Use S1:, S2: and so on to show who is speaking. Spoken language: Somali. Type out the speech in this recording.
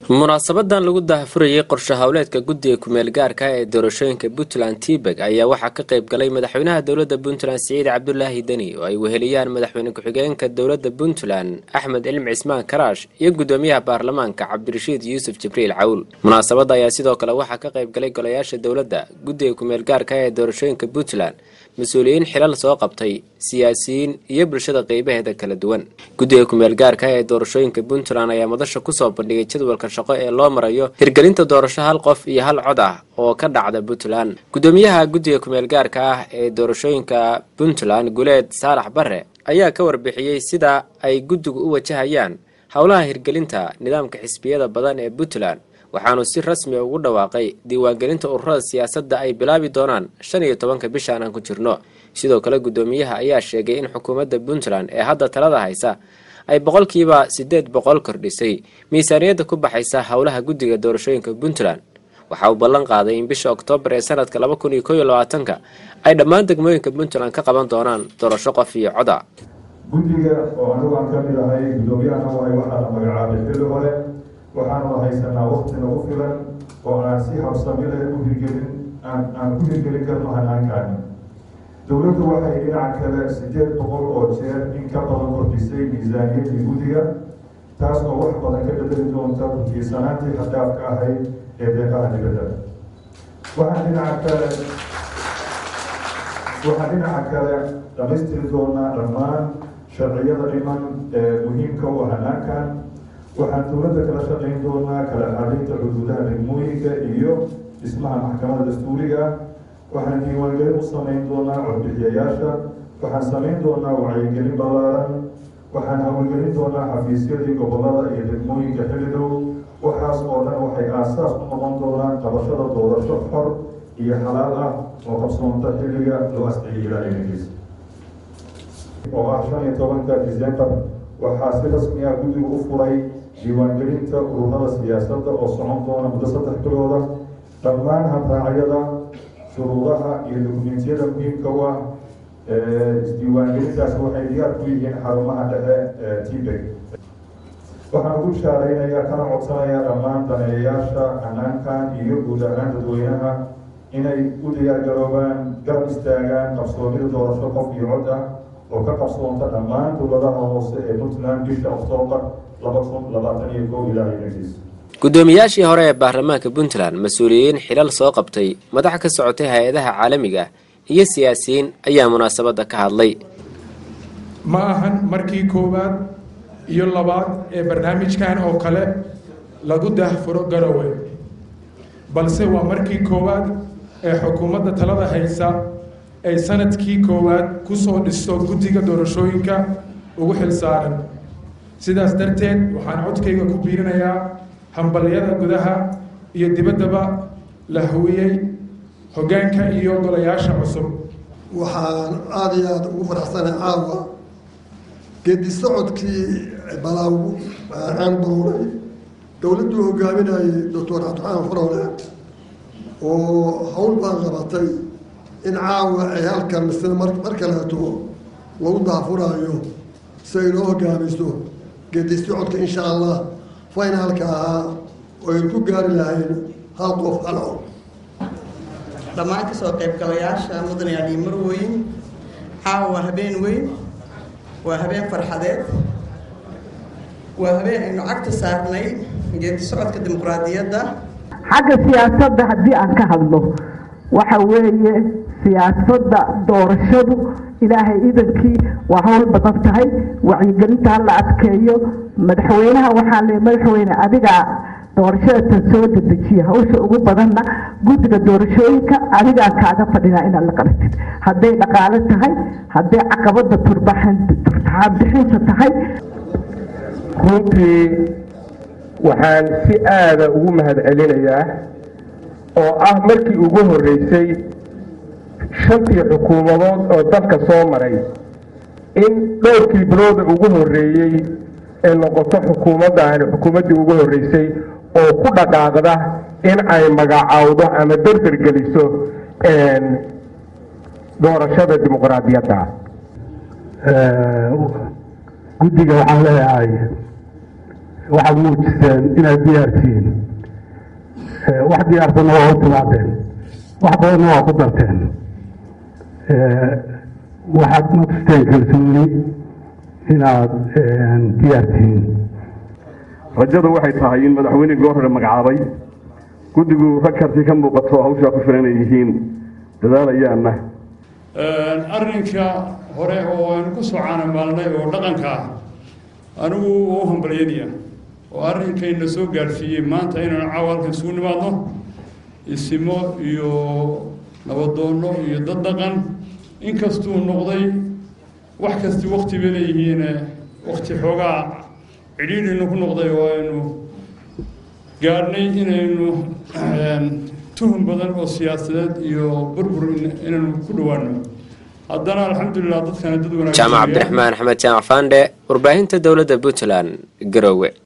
S1: munaasabadan lagu daahfurayay qorshe howleedka guddiga kumeel gaarka ee doorashooyinka puntland tibeg ayaa waxaa ka qayb galay madaxweynaha dowladda puntland siciid cabdulaahi deni oo ay weheliyaan madaxweyne ku-xigeenka dowladda puntland axmed cilmi cismaan karaash iyo guddoomiyaha baarlamaanka cabdirashiid yuusuf jibriil cawl munaasabadda ayaa sidoo kale waxaa ka qayb galay golayaasha dowladda guddiga kumeel gaarka ee doorashooyinka puntland mas-uuliyiin xilal soo qabtay siyaasiyiin iyo bulshada qeybaheeda kala duwan guddiga kumeel gaarka ee doorashooyinka puntland ayaa madasha kusoo bandhigay jadwalka shaqo ee loo marayo hirgelinta doorasho hal qof iyo hal cod ah oo ka dhacda puntland guddoomiyaha guddiga kumeel gaarka ah ee doorashooyinka puntland guleed saalax bare ayaa ka warbixiyey sida ay guddigu u wajahayaan howlaha hirgelinta nidaamka xisbiyada badan ee puntland waxaanu si rasmi ugu dhawaaqay diiwaangelinta ururada siyaasadda ay bilaabi doonaan shan iyo tobanka bishaan aan ku jirno sidoo kale guddoomiyaha ayaa sheegay in xukuumadda puntland ee hadda talada haysa ay boqolkiiba siddeed boqol kordhisay miisaaniyadda ku baxaysa howlaha guddiga doorashooyinka puntland waxa uu ballan qaaday in bisha oktoobar ee sanadka laba kun iyo kow iyo labaatanka ay dhammaan degmooyinka puntland ka qaban doonaan doorasho qof iyo coda
S2: guddiga oo anigu aan ka mid ahay guddoomiyaha waay waxaa la magacaabay xilli hore waxaanu haysanaa wakti nagu filan oo aan si habsami leh u hirgelin aan ku hirgelin karno hanaankaani dowladdu waxay dhinaca kale sideed boqol oo jeer in ka badan kordhisay miisaaniyaddii guddiga taas oo wax badan ka bedeli doonta burkiisanaantii xadaafka ahayd ee deeqaha dibadda waxaan dhinaca kale waxaan dhinaca kale dhamaystiri doonaa dhammaan sharciyada dhiman ee muhiimka u hanaankan waxaan dowladda kala shaqayn doonaa kala xalinta xuduudaha degmooyinka iyo dhismaha maxkamada dastuuriga waxaan diiwaangelin u samayn doonaa codbixiyayaasha waxaan samayn doonaa wacyigelin ballaaran waxaan hawlgelin doonaa xafiisyadii gobolada iyo degmooyinka xilli dhow waxaas oo dhan waxay aasaas u noqon doonaan qabashada doorasho xor iyo xalaal ah oo qabsoonta xilliga loo asciyay ilaa iminkiisa oo ah shan iyo tobanka december waxaa si rasmi ah guddigu u furay diiwaangelinta ururada siyaasadda oo socon doona muddo saddex bilooda dhammaan habraacyada shuruudaha iyo dokumentiyada muhiimka u ah isdiiwaangelintaas waxay diyaar ku yihiin xarumaha dhexe tibeg waxaan ugu bishaaraynayaa kana codsanayaa dhammaan daneeyayaasha hanaankan iyo guud ahaan dadweynaha inay u diyaargaroobaan garab istaagaan qabsoomida doorasho qof iyo cod ah oo ka qabsoonta dhammaan dowladaha hoose ee puntland bisha oktoobar laba kun labaatan iyo kow ilaa idankiisa
S1: guddoomiyaashii hore ee baarlamaanka puntland mas-uuliyiin xilal soo qabtay madax ka socotay hay-adaha caalamiga iyo siyaasiyiin ayaa munaasabadda ka hadlay
S3: ma ahan markii koowaad iyo labaad ee barnaamijkan oo kale lagu daahfuro garowe balse waa markii koowaad ee xukuumadda talada haysa ay sanadkii koowaad kusoo dhisto guddiga doorashooyinka ugu xil saaran sidaas darteed waxaan codkayga ku biirinayaa hambalyada gudaha iyo dibaddaba la hawiyey hoggaanka iyo golayaasha cusub
S4: waxaan aada iyo aada ugu faraxsanay caawa geedi socodkii balaagu aan baruuray dowladduu hogaaminayay doctor cabdiraxmaan faroole oo hawl baan qabatay in caawa ay halkan misle mar kaleeto lagu daafuraayo si ay noo hogaamiso geedi socodka insha allah finaalka ahaa oo aynu ku gaari lahayn hal qof hal cod
S5: dhammaan kasoo qaybgalayaasha mudane ali marweyn caawa waa habeen weyn waa habeen farxadeed waa habeen aynu cagta saarnay geedi socodka dimuqraadiyadda
S6: xagga siyaasadda haddii aan ka hadlo waxa weeye siyaasadda doorashadu ilaahay idankii waa howl badan tahay wacyigelinta hala adkeeyo madaxweynaha waxaa le madaxweyne adigaa doorashada tan soo dedejiya hawsha ugu badanna guddiga doorashooyinka adigaa kaaga fadhinaa inaad la qabatid hadday dhaqaale tahay hadday caqabada turtaxaanbixinta tahay
S7: runtii waxaan si aada ugu mahadcelinayaa oo ah markii ugu horreysay shantii xukuumadood oo dalka soo maray in dhowrkii bilooda ugu horreeyey ee noqoto xukuumaddaani xukuumaddii ugu horreysay oo ku dhaqaaqda in ay magacaawdo ama derdergeliso doorashada dimuqraadiyadda
S8: guddiga waxaan leeyahay waxaad muujiseen inaad diyaartihiin wax diyaarsanna waa u timaadeen wax badanna waa ku darteen waxaad matusteen kalsooni inaad diyaartihiin
S9: rajadu waxay tahay in madaxweynihii goor hore magacaabay guddigu rag karti ka muuqato hawshaa ku filan ay yihiin dadaalayaanna
S10: arrinka hore oo aynu ku soo caanamaalnay oo dhaqanka ah anigu waa u hambalyanaya oo arrinkayna soo gaadhsiiyey maanta inaynu caawa halkan isugu nimaadno isimo iyo nabadoonno iyo dad dhaqan inkastuu noqday wax kasti wakti bay leeyihiin wakti xoogaa cidhiidhinu ku noqday oo aynu gaadhnay inaynu tuhun badan oo siyaasadeed iyo burbur inaynu ku dhowaano haddana alxamdulilah dadkana dad wanaagsan
S1: jaamac cabdiraxmaan axmed jaamac faandhe warbaahinta dowladda puntland garowe